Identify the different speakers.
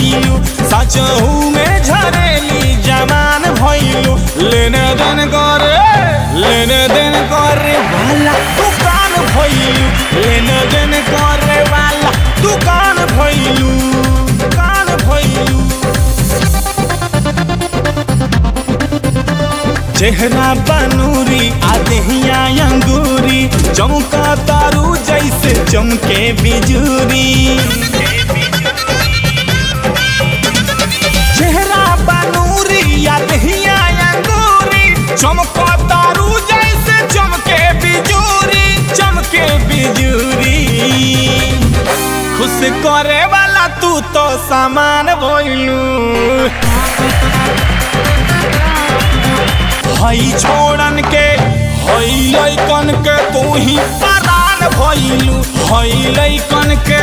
Speaker 1: भइलू सचहू में झरेली जवान भइलू लेने देन करे लेने देन करे वाला दुकान भइलू लेने देन करे वाला दुकान भइलू दुकान भइलू चेहरा बनूरी आदहिया अंगूरी चमका तारू जैसे चमके बिजूरी चेहरा बनूरी आदहिया अंगूरी चमका तारू जैसे चमके बिजूरी चमके बिजूरी खुश करे वाला तू तो सामान भइलू हई छोड़न के हई लैकन के तू ही परान भइलू हई लैकन